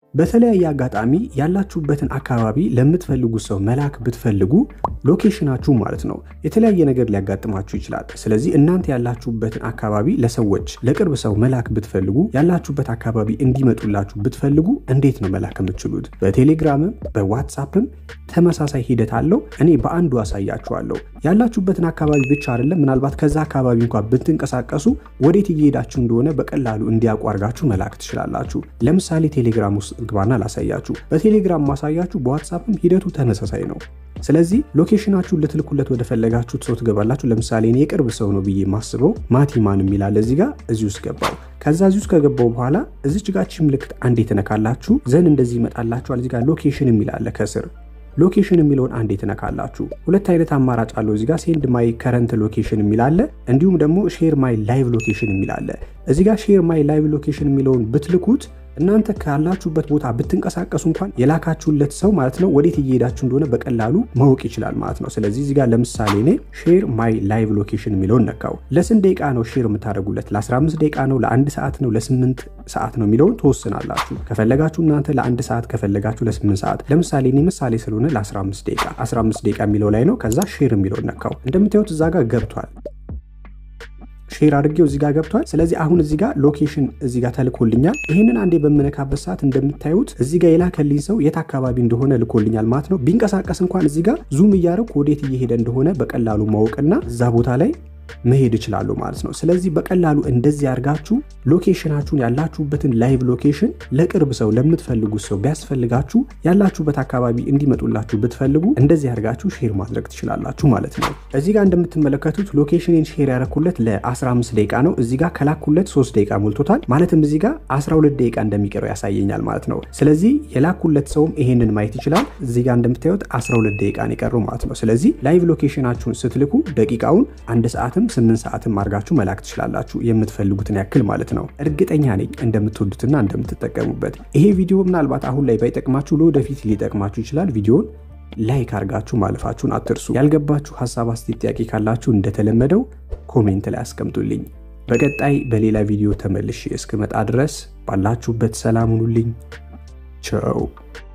በተለያየ አጋጣሚ ያላችሁበትን አካባቢ ለምትፈልጉ ሰው መላክ ብትፈልጉ ሎኬሽናችሁ ማለት ነው የተለያየ ነገር ሊያጋጥማችሁ ይችላል። ስለዚህ እናንተ ያላችሁበትን አካባቢ ለሰዎች ለቅርብ ሰው መላክ ብትፈልጉ ያላችሁበት አካባቢ እንዲመጡላችሁ ብትፈልጉ እንዴት ነው መላክ የምትችሉት? በቴሌግራምም በዋትሳፕም ተመሳሳይ ሂደት አለው። እኔ በአንዱ አሳያችኋለሁ። ያላችሁበትን አካባቢ ብቻ አይደለም፣ ምናልባት ከዛ አካባቢ እንኳ ብትንቀሳቀሱ ወዴት እየሄዳችሁ እንደሆነ በቀላሉ እንዲያውቁ አድርጋችሁ መላክ ትችላላችሁ። ለምሳሌ ቴሌግራም ውስጥ ግባና ላሳያችሁ። በቴሌግራም ማሳያችሁ፣ በዋትሳፕም ሂደቱ ተመሳሳይ ነው። ስለዚህ ሎኬሽናችሁን ልትልኩለት ወደ ፈለጋችሁት ሰው ትገባላችሁ። ለምሳሌ እኔ የቅርብ ሰው ነው ብዬ የማስበው ማቲማን የሚላለ እዚህ ጋር እዚህ ውስጥ ገባው። ከዛ እዚህ ውስጥ ከገባው በኋላ እዚች ጋር ምልክት አንዴ ትነካላችሁ። ዘን እንደዚህ ይመጣላችኋል። እዚህ ጋር ሎኬሽን የሚላለ ከስር ሎኬሽን የሚለውን አንዴ ትነካላችሁ። ሁለት አይነት አማራጭ አለው እዚህ ጋር ሴንድ ማይ ከረንት ሎኬሽን የሚላለ እንዲሁም ደግሞ ሼር ማይ ላይቭ ሎኬሽን የሚላለ እዚህ ጋር ሼር ማይ ላይቭ ሎኬሽን የሚለውን ብትልኩት እናንተ ካላችሁበት ቦታ ብትንቀሳቀሱ እንኳን የላካችሁለት ሰው ማለት ነው ወዴት እየሄዳችሁ እንደሆነ በቀላሉ ማወቅ ይችላል ማለት ነው። ስለዚህ እዚህ ጋር ለምሳሌ እኔ ሼር ማይ ላይቭ ሎኬሽን የሚለውን ነካው። ለስንት ደቂቃ ነው ሼር የምታደርጉለት? ለ15 ደቂቃ ነው? ለአንድ ሰዓት ነው? ለስምንት ሰዓት ነው የሚለውን ትወስናላችሁ። ከፈለጋችሁ እናንተ ለአንድ ሰዓት ከፈለጋችሁ ለስምንት ሰዓት። ለምሳሌ እኔ ምሳሌ ስለሆነ ለ15 ደቂቃ 15 ደቂቃ የሚለው ላይ ነው። ከዛ ሼር የሚለውን ነካው። እንደምታዩት እዛ ጋር ገብቷል ሼር አድርጌው እዚህ ጋር ገብቷል። ስለዚህ አሁን እዚህ ጋር ሎኬሽን እዚህ ጋር ተልኮልኛል። ይህንን አንዴ በምነካበት ሰዓት እንደምታዩት እዚህ ጋር የላከልኝ ሰው የት አካባቢ እንደሆነ ልኮልኛል ማለት ነው። ቢንቀሳቀስ እንኳን እዚህ ጋር ዙም እያደረኩ ወዴት እየሄደ እንደሆነ በቀላሉ ማወቅና እዛ ቦታ ላይ መሄድ ይችላሉ ማለት ነው። ስለዚህ በቀላሉ እንደዚህ አድርጋችሁ ሎኬሽናችሁን ያላችሁበትን ላይቭ ሎኬሽን ለቅርብ ሰው ለምትፈልጉት ሰው ቢያስፈልጋችሁ ያላችሁበት አካባቢ እንዲመጡላችሁ ብትፈልጉ እንደዚህ አድርጋችሁ ሼር ማድረግ ትችላላችሁ ማለት ነው። እዚህ ጋር እንደምትመለከቱት ሎኬሽንን ሼር ያደረኩለት ለ15 ደቂቃ ነው። እዚህ ጋር ከላኩለት 3 ደቂቃ ሞልቶታል። ማለትም እዚህ ጋር 12 ደቂቃ እንደሚቀረው ያሳየኛል ማለት ነው። ስለዚህ የላኩለት ሰውም ይሄንን ማየት ይችላል። እዚህ ጋር እንደምታዩት 12 ደቂቃ ነው የቀረው ማለት ነው። ስለዚህ ላይቭ ሎኬሽናችሁን ስትልኩ ደቂቃውን አንድ ሰዓት ስምንት ሰዓትም አድርጋችሁ መላክ ትችላላችሁ የምትፈልጉትን ያክል ማለት ነው። እርግጠኛ ነኝ እንደምትወዱትና እንደምትጠቀሙበት። ይሄ ቪዲዮ ምናልባት አሁን ላይ ባይጠቅማችሁ ለወደፊት ሊጠቅማችሁ ይችላል። ቪዲዮን ላይክ አድርጋችሁ ማለፋችሁን አትርሱ። ያልገባችሁ ሀሳብ፣ አስተያየት፣ ጥያቄ ካላችሁ እንደተለመደው ኮሜንት ላይ አስቀምጡልኝ። በቀጣይ በሌላ ቪዲዮ ተመልሼ እስክመጣ ድረስ ባላችሁበት ሰላም ሁኑልኝ። ቸው